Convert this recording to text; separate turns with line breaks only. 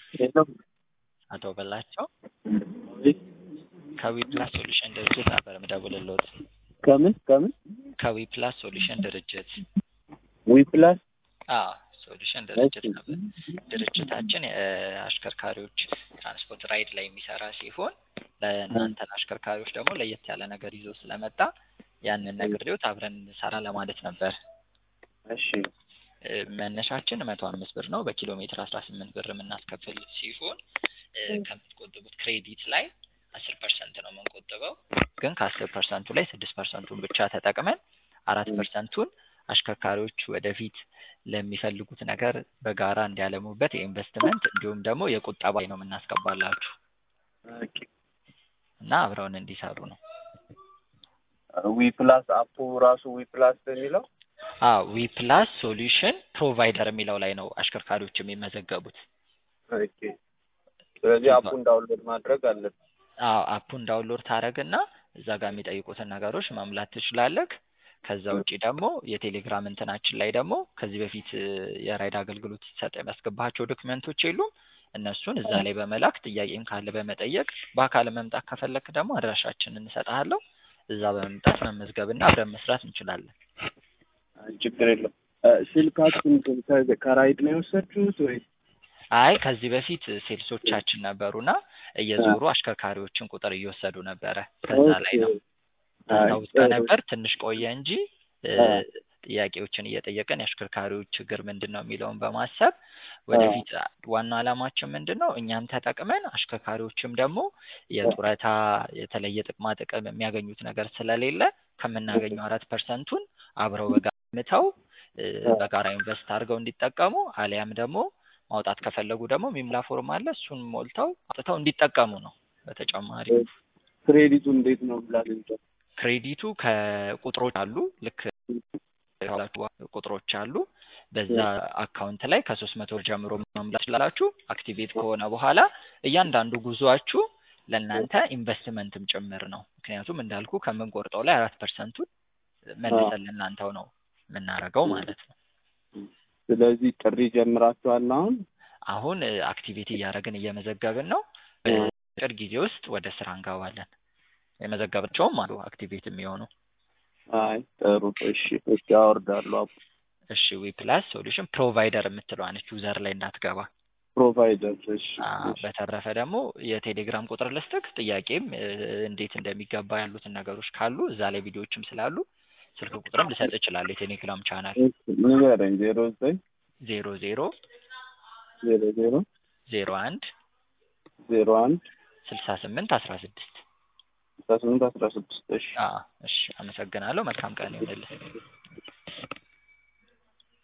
የለም
አቶ በላቸው ከዊ ፕላስ ሶሉሽን ድርጅት ነበር የምደውልልዎት።
ከምን ከምን
ከዊ ፕላስ ሶሉሽን ድርጅት
ዊፕላስ
አዎ ሶሉሽን ድርጅት ነበር። ድርጅታችን የአሽከርካሪዎች ትራንስፖርት ራይድ ላይ የሚሰራ ሲሆን ለእናንተን አሽከርካሪዎች ደግሞ ለየት ያለ ነገር ይዞ ስለመጣ ያንን ነግሬዎት አብረን እንሰራ ለማለት ነበር።
እሺ
እ መነሻችን መቶ አምስት ብር ነው። በኪሎ ሜትር አስራ ስምንት ብር የምናስከፍል ሲሆን እ ከምትቆጥቡት ክሬዲት ላይ አስር ፐርሰንት ነው የምንቆጥበው። ግን ከአስር ፐርሰንቱ ላይ ስድስት ፐርሰንቱን ብቻ ተጠቅመን አራት ፐርሰንቱን አሽከርካሪዎች ወደፊት ለሚፈልጉት ነገር በጋራ እንዲያለሙበት የኢንቨስትመንት እንዲሁም ደግሞ የቁጠባ ነው የምናስገባላችሁ
ኦኬ
እና አብረውን እንዲሰሩ ነው።
ዊፕላስ አፑ ራሱ ዊፕላስ የሚለው
አዎ ዊ ፕላስ ሶሉሽን ፕሮቫይደር የሚለው ላይ ነው አሽከርካሪዎች የሚመዘገቡት።
ኦኬ ስለዚህ አፑን ዳውንሎድ ማድረግ አለብን።
አዎ አፑን ዳውንሎድ ታደርግና እዛ ጋር የሚጠይቁትን ነገሮች መሙላት ትችላለህ። ከዛ ውጪ ደግሞ የቴሌግራም እንትናችን ላይ ደግሞ ከዚህ በፊት እ የራይድ አገልግሎት ሲሰጥ የሚያስገባቸው ዶክመንቶች የሉም እነሱን እዛ ላይ በመላክ ጥያቄም ካለ በመጠየቅ በአካል መምጣት ከፈለክ ደግሞ አድራሻችንን እንሰጥሃለሁ። እዛ በመምጣት መመዝገብና አብረን መስራት እንችላለን።
አይ ችግር የለም። እ ስልካችሁን ከ- ከራይድ ነው የወሰድችሁት ወይ?
አይ ከዚህ በፊት ሴልሶቻችን ነበሩና እየዞሩ አሽከርካሪዎችን ቁጥር እየወሰዱ ነበረ። ከዛ ላይ ነው ታውስ ነበር ትንሽ ቆየ እንጂ እ ጥያቄዎችን እየጠየቀን የአሽከርካሪዎች ችግር ምንድን ነው የሚለውን በማሰብ ወደፊት ዋና ዓላማችን ምንድን ነው እኛም ተጠቅመን አሽከርካሪዎችም ደግሞ የጡረታ የተለየ ጥቅማ ጥቅም የሚያገኙት ነገር ስለሌለ ከምናገኘው አራት ፐርሰንቱን አብረው በጋራ ምተው እ በጋራ ኢንቨስት አድርገው እንዲጠቀሙ አሊያም ደግሞ ማውጣት ከፈለጉ ደግሞ ሚምላ ፎርም አለ እሱን ሞልተው አውጥተው እንዲጠቀሙ ነው። በተጨማሪ
ክሬዲቱ እንዴት ነው ላገኝቸው?
ክሬዲቱ ከቁጥሮች አሉ ልክ ያላችሁ ቁጥሮች አሉ። በዛ አካውንት ላይ ከሶስት መቶ ብር ጀምሮ መሙላት ትችላላችሁ። አክቲቬት ከሆነ በኋላ እያንዳንዱ ጉዟችሁ ለእናንተ ኢንቨስትመንትም ጭምር ነው። ምክንያቱም እንዳልኩ ከምንቆርጠው ላይ አራት ፐርሰንቱን መልሰን ለእናንተው ነው የምናደርገው ማለት ነው።
ስለዚህ ጥሪ ጀምራችኋል አሁን?
አሁን እ አክቲቬት እያደረግን እየመዘገብን ነው። በአጭር ጊዜ ውስጥ ወደ ስራ እንገባለን። የመዘገብቸውም አሉ አክቲቬት የሚሆኑ
አይ ጥሩ እሺ እሺ አወርዳለሁ አፑ
እሺ ዊ ፕላስ ሶሉሽን ፕሮቫይደር የምትለዋ ነች ዩዘር ላይ እንዳትገባ።
ፕሮቫይደር እሺ
አ
እሺ
በተረፈ ደግሞ የቴሌግራም ቁጥር ልስጥክ። ጥያቄም እ እንዴት እንደሚገባ ያሉትን ነገሮች ካሉ እዛ ላይ ቪዲዮዎችም ስላሉ ስልክ ቁጥርም ልሰጥ እችላለሁ። የቴሌግራም ቻናል
እሺ ንገረኝ ዜሮ ዘጠኝ
ዜሮ ዜሮ
ዜሮ ዜሮ
ዜሮ አንድ
ዜሮ አንድ
ስልሳ ስምንት አስራ ስድስት
አስራ ስምንት አስራ ስድስት እሺ
እሺ አመሰግናለሁ። መልካም ቀን ይሁንልህ።